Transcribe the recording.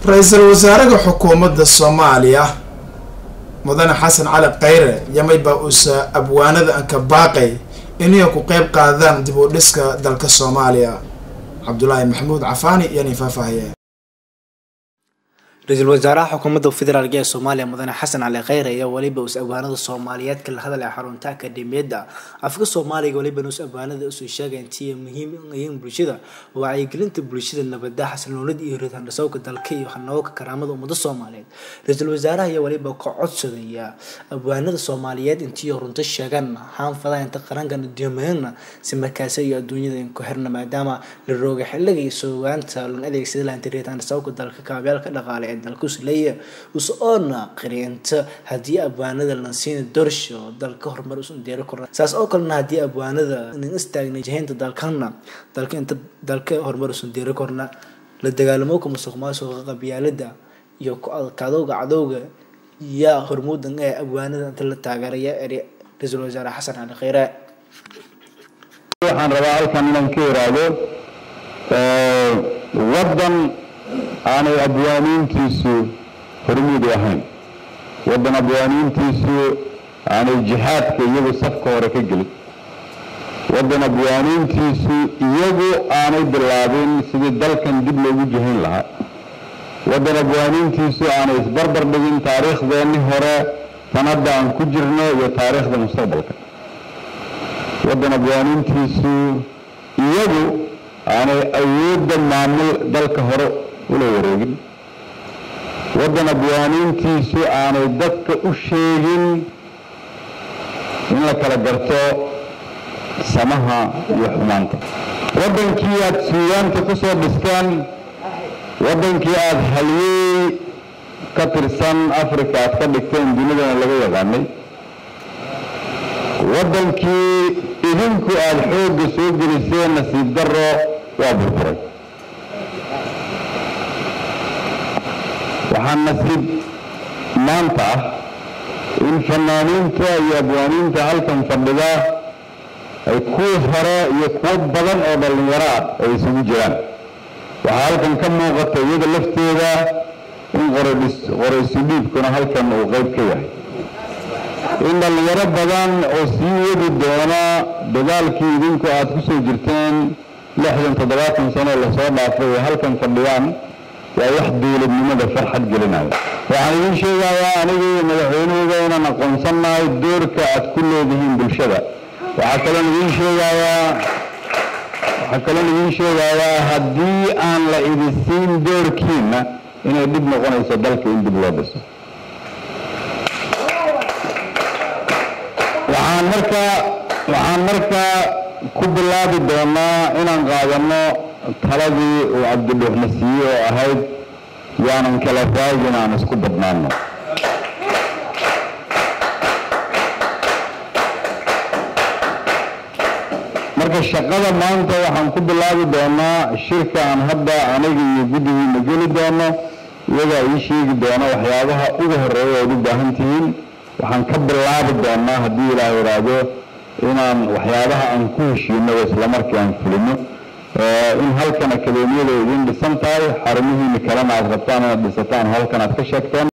ra-iisul wasaaraha xukuumadda soomaaliya mudane xasan cali khayre yamay baa uusa abwaanada anka baaqay inay ku qeyb qaadaan dib u dhiska dalka soomaaliya cabdulaahi maxamuud cafaani iyo nin faahfaahiye ra-iisul wasaaraha xukuumadda federaalk ee soomaaliya mudane xasan cali kheyre ayaa weliba us abwaanada soomaaliyeed kala hadlaya xarunta akademiyadda afka soomaaliga weliba us abwaanada usoo sheegay intii muhiim yihiin bulshada wacyigelinta bulshada nabada xasilnoolida iyo ridaandhasowka dalka iyo hanooka karaamada ummada soomaaliyeed ra-iisul wasaaraha ayaa weliba ka codsadaya abwaanada soomaaliyeed intii runto sheegaan haanfada inta qarankan adduumayana si markaasi iyo adduunyada in ku xirna maadaama la rooga xiliga iyo soogaanta lon adeegsada laanta ridaandhasowka dalka kaabyaalka dhaqaale dalka usleeya us-oona qiriinta haddii abwaanada la siina dorsho dalka horumar usan deeri korna saas oo kalena haddii abwaanada nin istaagna jihaynta dalkana dalka inta dalka horumar usan deeri korna la dagaalamooka musuq maasuqa qabyaalada iyo ku adkaadowga cadowga yaa hormuudan ee abwaanada inta la taageeraya eri ra-iisul wasaare xasan cali kheyre waxaan rabaa halkan inaan ka iraahdo waddan aanay abwaaniintiisu hormuud u ahayn waddan abwaaniintiisu aanay jihaadka iyagu safka hore ka gelin waddan abwaaniintiisu iyagu aanay bilaabin sidii dalkan dib loogu jihayn lahaa waddan abwaaniintiisu aanay isbarbar dhigin taariikhdeenni hore tan hadda aan ku jirno iyo taariikhda mustaqbalka waddan abwaaniintiisu iyagu aanay awoodda maamul dalka hore ula wareegin waddan abwaaniintiisu aanay dadka u sheegin in la kala garto samaha iyo xumaanta waddankii aada suugaanta ku soo dhisteen waddankii aada halyeey ka tirsan africa aad ka dhigteen dunidana laga yaqaanay waddankii idinku aada xoogga soo geliseen nasiib darro waa burburay waxaa nasiib maanta ah in fanaaniinta iyo abwaaniinta halkan fadhida ay kuwii hore iyo kuwo badan oo dhallinyaro ah ay isugu jiraan waxaa halkan ka muuqata iyada lafteeda in qoraysu dhiibkuna halkan uu qayb ka yahay in dhallinyaro badan oo sii wadi doona dagaalkii idinku aad ku soo jirteen lixdan toddobaatan sano lasoo dhaafay ee halkan fadhiyaan waa wax dowladnimada farxad gelinaya waxaan idiin sheegayaa aniga iyo madaxweynahooda inaan aqoonsannahay doorka aad ku leedihiin bulshada waxaa kaloon idiin sheegayaa waxaa kaloon idiin sheegayaa haddii aan la idisiin doorkiina inay dhib noqonayso dalka in dib loo dhiso waxaan markaa waxaan markaa ku bilaabi doonaa inaan qaadano taladii uu cabdidhuuxna siiyey oo ahayd yaanan kala raagin aan isku badnaano marka shaqada maanta waxaan ku bilaabi doonaa shirka aan hadda aniga iyo guddigiina geli doono iyagaa ii sheegi doona waxyaabaha ugu horeeya oad u baahan tihiin waxaan ka bilaabi doonaa haddii ilaah idhaahdo inaan waxyaabaha aan ku heshiino islamarkii aan fulino in halkan akademiyada idin dhisan tahay xarumihiina kalena aad rabtaan inaad dhisataan halkan aad ka sheegteen